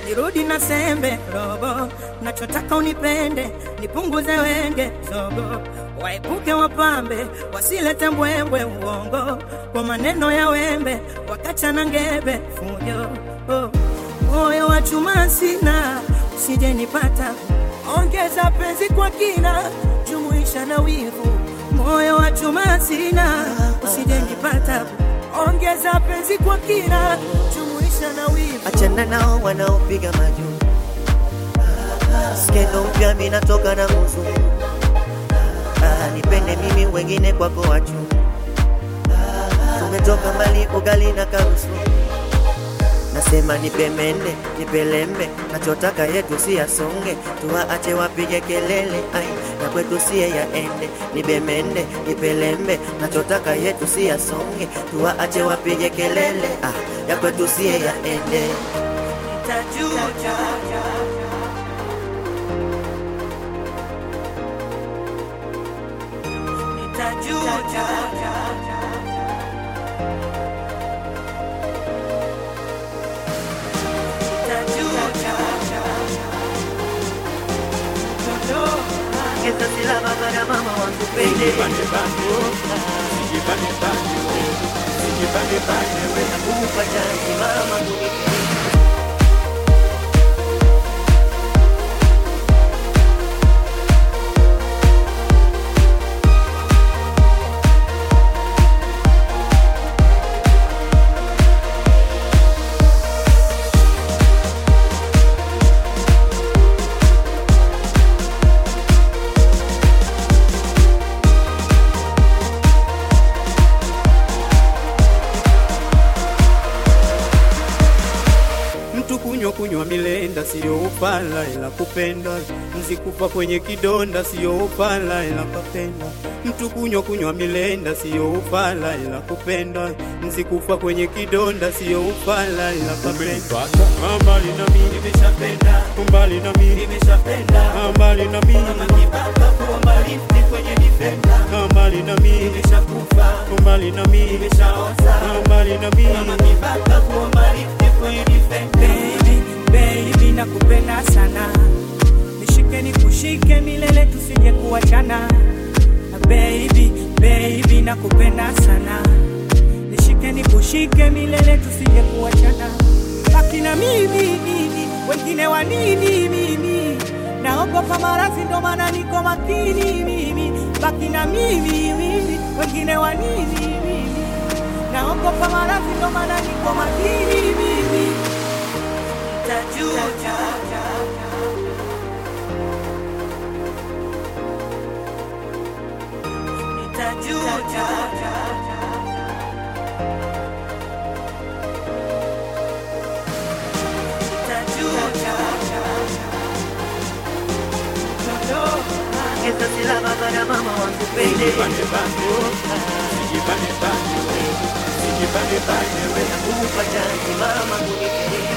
sirudi na sembe robo, nachotaka unipende, nipunguze wenge zogo, waepuke wapambe, wasilete mbwembwe uongo, kwa maneno ya wembe, wakachana ngebe fujo oh. Moyo wa chuma sina, usije nipata, ongeza penzi kwa kina, jumuisha na wivu. Moyo wa chuma sina, usije nipata, ongeza penzi kwa kina, jumuisha na wivu. achana nao wanaopiga majuu skendo mpya minatoka na nguzu ah, nipende mimi wengine kwako wachu tumetoka mbali ugali na karusu nasema nipemende nipelembe nachotaka yetu si yasonge tuwaache wapige kelele ai na kwetu siye yaende nibemende nipelembe nachotaka yetu si yasonge tuwaache wapige kelele ah, ya kwetu siye yaende Nitajuta. Nitajuta. Nitajuta. Esa si la baba na mama wangu pende Nakupa chansi mama kunipende Mtu kunywa kunywa milenda siyo upala ila kupenda, mzikufa kwenye kidonda siyo upala ila kupenda. Mtu kunywa kunywa milenda siyo upala ila kupenda, mzikufa kwenye kidonda siyo upala ila kupenda. Mbali na mimi nimeshapenda, mbali na mimi nimeshapenda, mbali na mimi kibaka kuomba lifti kwenye defender, mbali na mimi nimeshakufa, mbali na mimi nimeshaoza, mbali na mimi kibaka kuomba lifti kwenye defender. Baby, baby nakupenda sana, nishike nikushike milele tusije kuachana. Baby, baby nakupenda sana, nishike nikushike milele tusije kuachana. Baki na mimi, mimi, wengine wa nini mimi? Naogopa maradhi ndo maana niko makini mimi. Baki na mimi, mimi, wengine wa nini mimi? Naogopa maradhi ndo maana niko makini mimi. Nitajuta. Nitajuta. Nitajuta. Esa si la baba na mama wangu pende Nakupa chansi mama kunipende